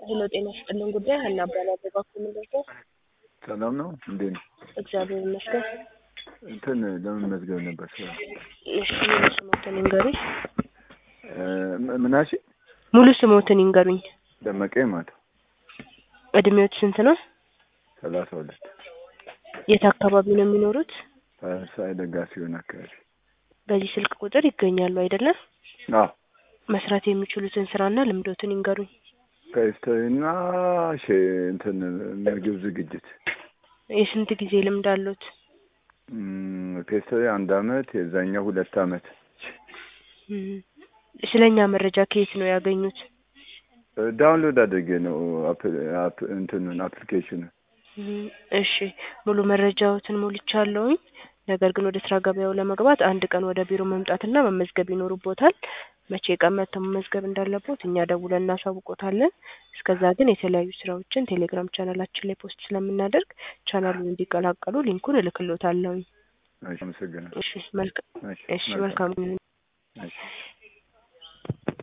ሄሎ ጤና ይስጥልን ጉዳይ ሀና እባላለሁ። በባክዎ ምንድን ነው? ሰላም ነው እንዴ ነው? እግዚአብሔር ይመስገን። እንትን ለመመዝገብ ነበር ስራ። እሺ ሙሉ ስሞትን ይንገሩኝ። እ ምን አልሽኝ? ሙሉ ስሞትን ይንገሩኝ። ደመቀ ማታ እድሜዎት ስንት ነው? ሰላሳ ሁለት የት አካባቢ ነው የሚኖሩት? ሳይ ደጋፊ የሆነ አካባቢ። በዚህ ስልክ ቁጥር ይገኛሉ አይደለም? አዎ መስራት የሚችሉትን ስራና ልምዶትን ይንገሩኝ። ከስተና ሼ እንትን ምግብ ዝግጅት የስንት ጊዜ ልምድ አሉት? ፔስተሪ አንድ አመት የዛኛው ሁለት አመት። እም፣ ስለኛ መረጃ ከየት ነው ያገኙት? ዳውንሎድ አድርጌ ነው አፕ- አፕ- እንትኑን አፕሊኬሽኑን። እም፣ እሺ ሙሉ መረጃዎትን ሞልቻለሁኝ። ነገር ግን ወደ ስራ ገበያው ለመግባት አንድ ቀን ወደ ቢሮ መምጣትና መመዝገብ ይኖርቦታል። መቼ ቀን መጥተው መመዝገብ እንዳለቦት እኛ ደውለን እናሳውቆታለን። እስከዛ ግን የተለያዩ ስራዎችን ቴሌግራም ቻናላችን ላይ ፖስት ስለምናደርግ ቻናሉን እንዲቀላቀሉ ሊንኩን እልክሎታለሁኝ። እሺ፣ አመሰግናለሁ። እሺ መልካም እሺ፣ እሺ መልካም ይሁን። እሺ